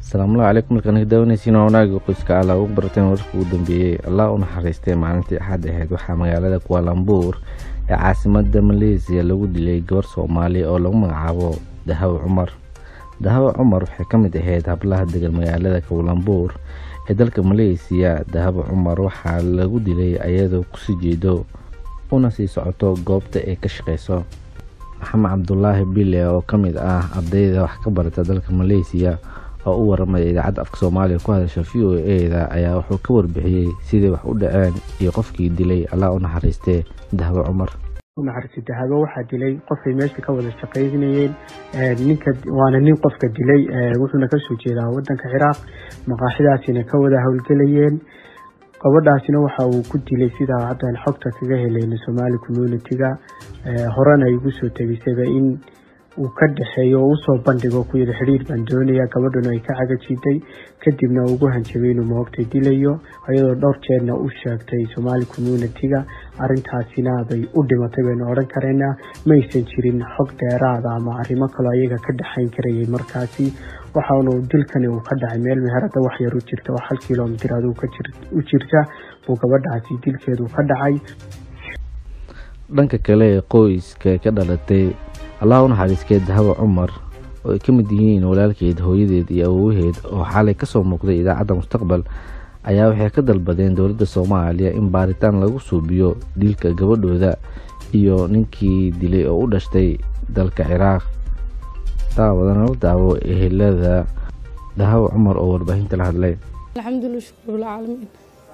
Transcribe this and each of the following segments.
asalaamullahi calaykum markaan ka daawanaysiin waa wanaaga qoyska alla ugu barateen wararka ugu dambeeyey allah u naxariistay maalintii axad ahayd waxaa magaalada kualambuur ee caasimada maleesiya lagu dilay gabar soomaali oo lagu magacaabo dahaw cumar dahaw cumar waxay ka mid ahayd hablaha degan magaalada kualambuur ee dalka maleesiya dahaw cumar waxaa lagu dilay ayadoo kusii jeedo una sii socoto goobta ay ka shaqeyso maxamed cabdulaahi bile oo ka mid ah ardayda wax ka barata dalka maleesiya oo u waramaya idaacadda afka soomaaliya ku hadasha v o e-da ayaa wuxuu ka warbixiyey siday wax u dhaceen iyo qofkii dilay allah u naxariistee dahbo cumar unaxariistay dahabo waxaa dilay qofay meesha ka wada shaqaynayeen ninka waana nin qofka dilay wuxuuna kasoo jeedaa wadanka ciraaq maqaaxidaasina ka wada howlgelayeen gabadhaasina waxa uu ku dilay sidaa haddaan xogta kaga helayno somaali community-ga horena ay igu soo tegisayba in uu ka dhexeeyo oo usoo bandhigo ku yidhi xidhiir baan doonaya gabadhuna ay ka cagajiiday kadibna ugu hanjabay inuu maogtay dilayo iyadoo dhowr jeerna u sheegtay somaali community-ga arintaasina bay u dhimatay baynu odhan kareynaa maysan jirin xog dheeraada ama arrimo kaloo ayaga ka dhexayn karayay markaasi waxaanu dilkani uu ka dhacay meel meherada wax yar u jirta oo hal kilomitir aduu u jirta buu gabadhaasi dilkeedu ka dhacay dhanka kale ee qoyska ka dhalatay allah u naxariiskee dahawa cumar oo ay ka mid yihiin walaalkeed hooyadeed iyo awowaheed oo xalay kasoo muuqday idaacadda mustaqbal ayaa waxay ka dalbadeen dowladda soomaaliya in baaritaan lagu suubiyo dilka gabadhooda iyo ninkii dilay oo u dhashtay dalka ciraaq daawadana la daawo ehelada dahawa cumar oo warbaahinta la hadlay alxamdulilah shukr bilcaalamiin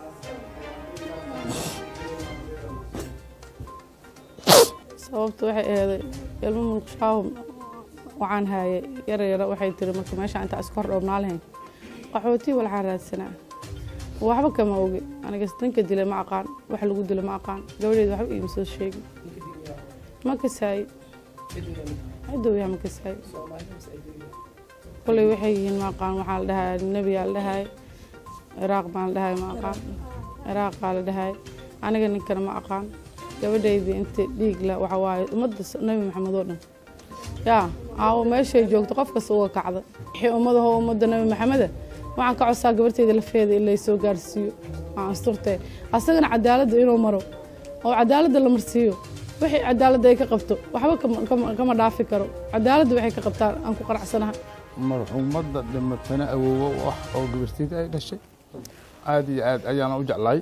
sababta waxay aheeday ilmo mulqishaahu waxaan haayay yaryara waxay tiri marka meesha intaa iska hor dhoobnaa lahayn qaxootii walxaan raadsanaa waxba kama ogi aniga danka dilay ma aqaan wax lagu dilo ma aqaan gabadheeda waxba iima soo sheegin ma kasaaye cidowyaha ma kasaaye koley waxay yihiin ma aqaan waxaa la dhahaa nebiyaa la dhahay ciraaq baan la dhahay ma aqaan ciraaqaa la dhahay aniga ninkana ma aqaan gabadhaydii inta dhiigla waxa waaye ummadda nebi maxamed oo dhan yaa aawo meeshay joogto qof kasta uga kacda wixii ummadaho ummadda nebi maxameda waxaan ka codsaa gabarteyda lafeeda in lay soo gaarsiiyo aan asturtee asagana cadaaladda inuu maro oo cadaaladda la marsiiyo wixii cadaaladda ay ka qabto waxba kama dhaafi karo cadaaladda waxay ka qabtaan aan ku qanacsanaha marxuumadda dhimatana awoowo u ah oo gabarteyda ay dhashay aada iyo aad ayaana u jeclaay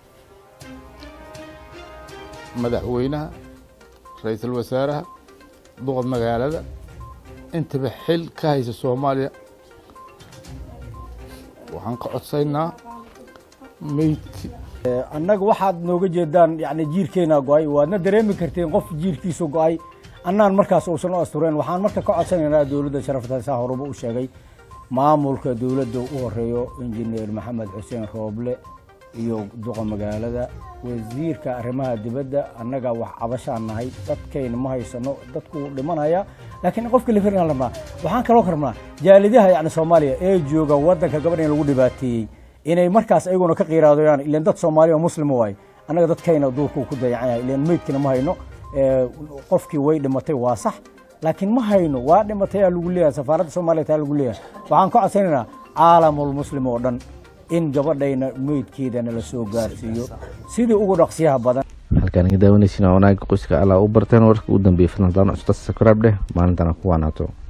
madaxweynaha ra-iisul wasaaraha duqa magaalada intaba xil ka haysa soomaaliya waxaan ka codsaynaa meydki annaga waxaad nooga jeedaan yani jiirkeena go-ay waadna dareemi karteen qof jiirkiisu go-ay annaan markaas uusan u astureen waxaan marka ka codsanaynaa dowladda sharafta saa horuba u sheegay maamulka dowladda u horeeyo injineer maxamed xuseen rooble iyo duqa magaalada wasiirka arrimaha dibadda annaga wax cabashaan nahay dadkayna ma haysano dadku dhimanaya laakiin qofka lafiraan rabnaa waxaan kaloo rabnaa jaalidaha yani soomaaliya ee jooga waddanka gabadh in lagu dhibaateeyey inay markaas ayaguna ka qiiraadoyaan ilan dad soomaaliya oo muslima waay annaga dadkayna duurkuu ku dayacan yahay ilan meydkina ma hayno qofkii way dhimatay waa sax laakiin ma hayno waa dhimatay aa lagu leeyahay safaaradda soomaaliya taa lagu leeyahay waxaan ka codsanaynaa caalamul muslim oo dhan in gabadhayna meydkeedana la soo gaarsiiyo sidii ugu dhaqsiyaha badan halkaan iga daawanaysiin waa wanaaga qoyska allah u barteen wararka ugu dambeeyay fadlan daan cusubta sakraab dheh maalintana ku waanaato